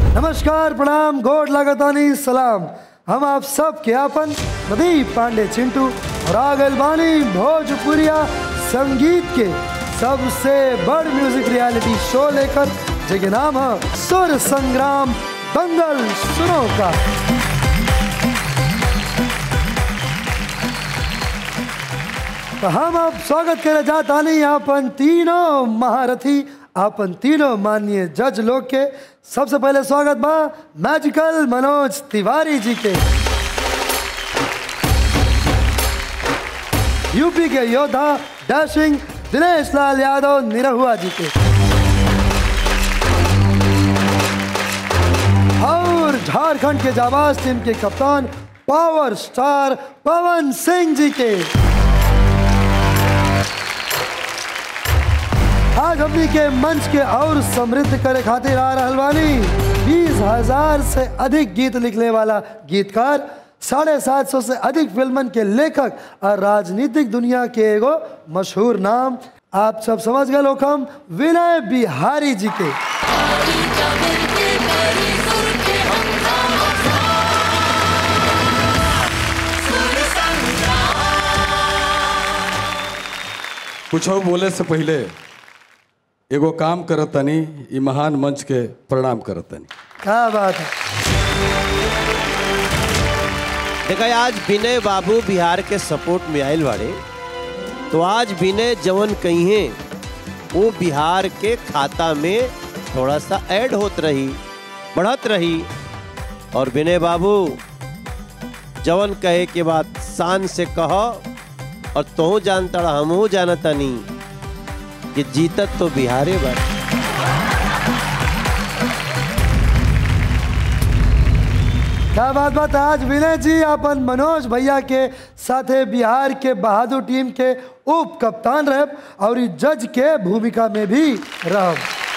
नमस्कार प्रणाम गोड लागतानी सलाम हम आप सब के अपन प्रदीप पांडे चिंटू और आगल बानी भोजपुरिया संगीत के सबसे बड़ म्यूजिक रियलिटी शो लेकर जिसके नाम है सुर संग्राम दंगल सुनो का तो हम अब स्वागत करे जाता नहीं अपन तीनों महारथी अपन तीनों माननीय जज लोग के सबसे पहले स्वागत बा मैजिकल मनोज तिवारी जी के यूपी के योद्धा डैशिंग दिनेश लाल यादव निरहुआ जी के और झारखंड के जाबाज टीम के कप्तान पावर स्टार पवन सिंह जी के आज हमनी के मंच के और समृद्ध करे खातिर आ रहल बानी बीस हजार से अधिक गीत लिखने वाला गीतकार साढ़े सात सौ से अधिक फिल्मन के लेखक और राजनीतिक दुनिया के एगो मशहूर नाम आप सब समझ गए लोग हम विनय बिहारी जी के कुछ और बोले से पहले एगो काम करत तनी ई महान मंच के प्रणाम करत तनी क्या बात है देखा आज विनय बाबू बिहार के सपोर्ट में आयल बाड़े तो आज विनय जवन कहिए वो बिहार के खाता में थोड़ा सा ऐड होत रही बढ़त रही और विनय बाबू जवन कहे के बाद शान से कह और तो जानता हमहू जानता नहीं कि जीतत तो बिहारे बा क्या बात बात आज विनय जी अपन मनोज भैया के साथे बिहार के बहादुर टीम के उप कप्तान रहे और ई जज के भूमिका में भी रह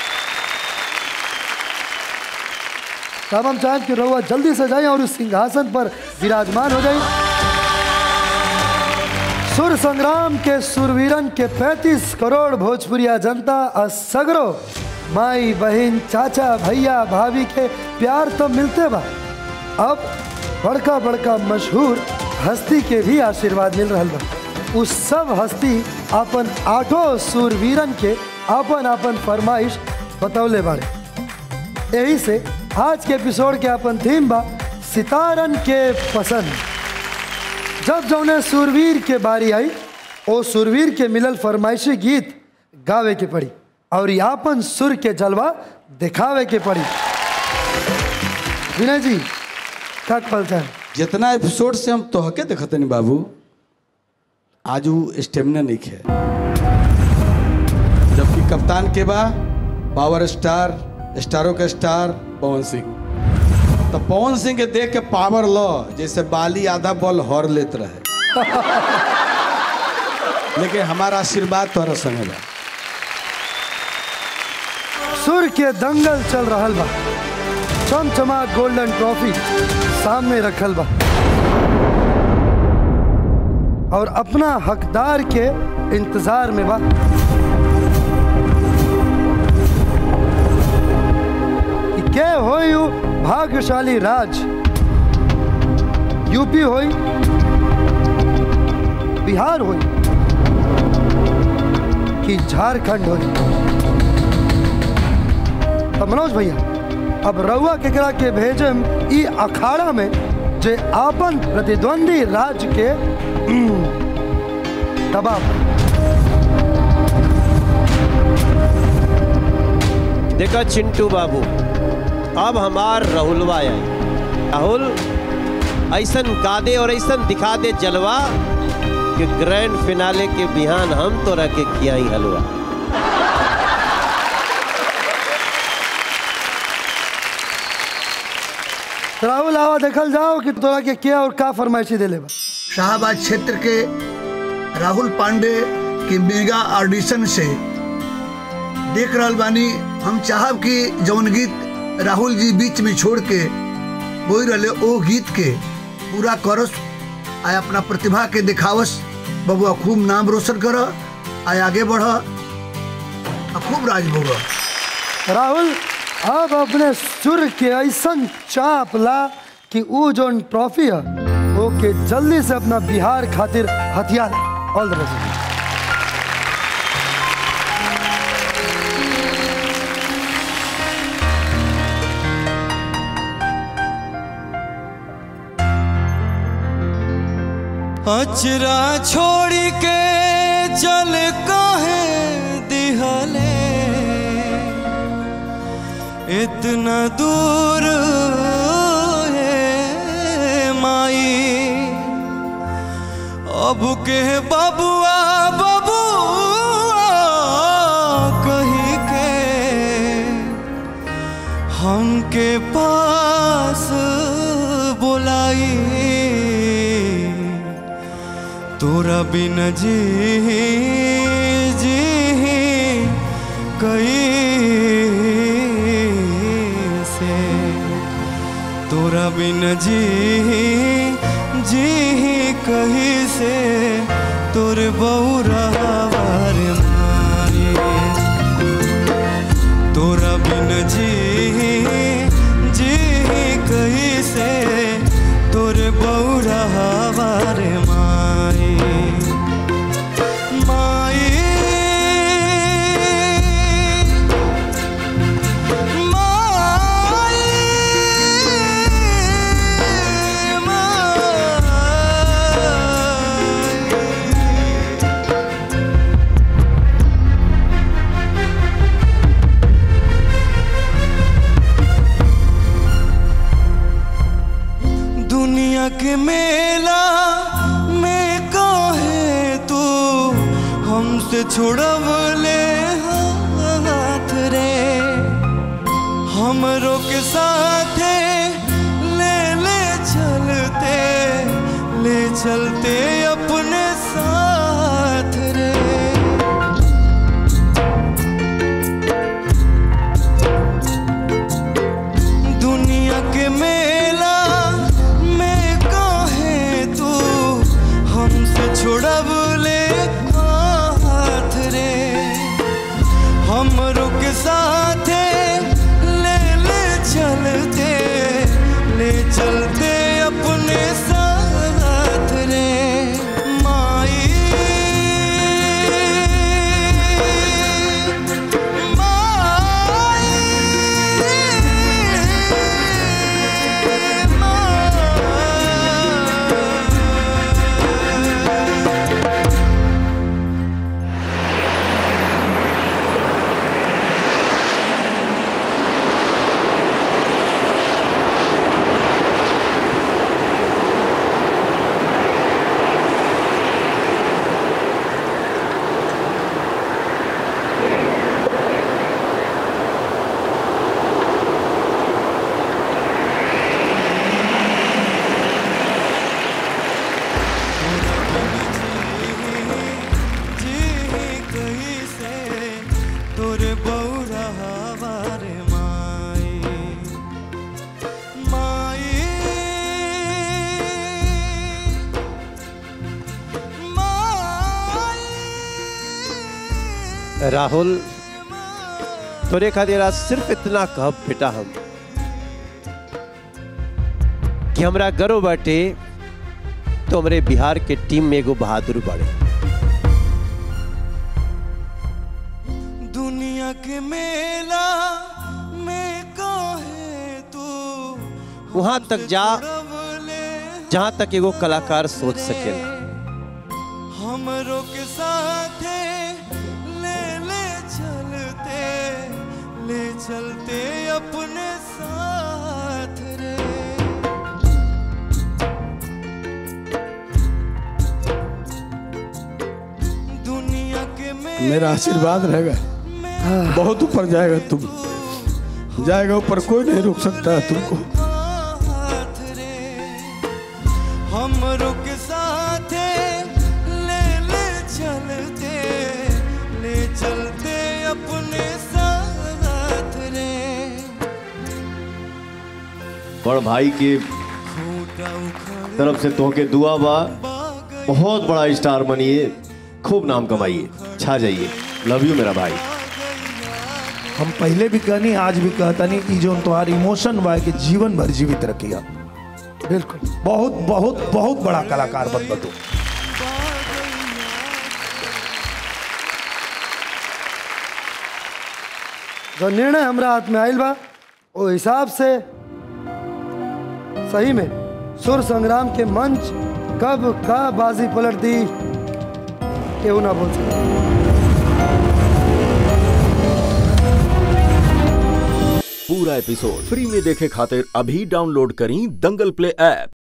तब हम चाहें कि रहुआ जल्दी से जाए और उस सिंहासन पर विराजमान हो जाए सुर संग्राम के सुरवीरन के 35 करोड़ भोजपुरिया जनता और सगरो माई बहन चाचा भैया भाभी के प्यार तो मिलते बा अब बड़का बड़का मशहूर हस्ती के भी आशीर्वाद मिल रहा बा उस सब हस्ती अपन आठों सुरवीरन के अपन अपन फरमाइश बतौले बाड़े यही से आज के एपिसोड के अपन थीम बा सितारन के पसंद जब जौने सुरवीर के बारी आई ओ सुरवीर के मिलल फरमाइशी गीत गावे के पड़ी और यापन सुर के जलवा दिखावे के पड़ी विनय जी का पलता है जितना एपिसोड से हम तोहके देखत नहीं बाबू आज वो स्टेमिना नहीं है जबकि कप्तान के बा पावर स्टार स्टारों के स्टार पवन सिंह तो पवन सिंह के देख के पावर लो जैसे बाली आधा बॉल हर लेत रहे लेकिन हमारा आशीर्वाद तोहरा संगे बा सुर के दंगल चल रहा बा चमचमा गोल्डन ट्रॉफी सामने रखल बा और अपना हकदार के इंतजार में बा कि के होई उ भाग्यशाली राज यूपी होई बिहार होई कि झारखंड होई अब मनोज भैया अब रउआ केकरा के भेजम ई अखाड़ा में जे आपन प्रतिद्वंदी राज्य के उम, दबाव देखा चिंटू बाबू अब हमार राहुलवा आई राहुल ऐसन गा दे और ऐसन दिखा दे जलवा कि ग्रैंड फिनाले के बिहान हम तो रखे खियाई हलवा राहुल आवा देखल जाओ कि तोरा के क्या और का फरमाइशी देले बा शाहबाद क्षेत्र के राहुल पांडे के मेगा ऑडिशन से देख रहल बानी हम चाहब कि जौन गीत राहुल जी बीच में छोड़ के बोल रहे ओ गीत के पूरा करस आ अपना प्रतिभा के दिखावस बबुआ खूब नाम रोशन कर आ आगे बढ़ आ खूब राज भोग राहुल अब अपने सुर के ऐसन चाप ला कि ऊ जोन ट्रॉफी है ओके जल्दी से अपना बिहार खातिर हथियार ऑल द बेस्ट अचरा छोड़ के चल काहे दिहले इतना दूर है माई अब के बबुआ बबुआ कही के हमके पास बुलाई तोरा बिन जी जी कई से तोरा बिन जी जी कही से तोरे बौरा वार मारी तोरा बिन जी जी कही से तोरे बौरा हवार माई माई माई माई दुनिया के मेला में काहे तू हमसे छुड़ब ले हाथ रे हमरों के साथे ले ले चलते ले चलते अपने साथ रे दुनिया के मेला में काहे तू हमसे छुड़ब ले हाथ रे हमरों के साथे ले ले चलते ले चलते अपने साथ रे माई जी कहीं से तोरे बौरा हवार माई माई माई राहुल तोरे खातिर आज सिर्फ इतना कहब बेटा हम कि हमरा गर्व बाटे तो हमरे बिहार के टीम में एगो बहादुर बाड़े दुनिया के मेला में काहे तू वहां तक जा रवले जहां तक एगो कलाकार सोच सकेला हमरों के साथे ले ले चलते ले चलते अपने साथ रे दुनिया के मेला मेरा आशीर्वाद रहेगा बहुत ऊपर जाएगा तुम जाएगा ऊपर कोई नहीं रोक सकता है तुमको हाथ रे हमरों के साथे ले ले चलते ले चलते अपने साथ रे बड़ भाई के खूटा उखड़ तरफ से तोहके दुआ बा बहुत बड़ा स्टार बनिए खूब नाम कमाइए छा जाइए लव यू मेरा भाई हम पहले भी कहनी आज भी कहतनी ई जो तुम्हार इमोशन बा के जीवन भर जीवित रखिया बिल्कुल बहुत बहुत बहुत बड़ा कलाकार बन बतू जो निर्णय हमरा हाथ में आयल बा वो हिसाब से सही में सुर संग्राम के मंच कब का बाजी पलट दी केहू ना बोल सके पूरा एपिसोड फ्री में देखे खातिर अभी डाउनलोड करी दंगल प्ले ऐप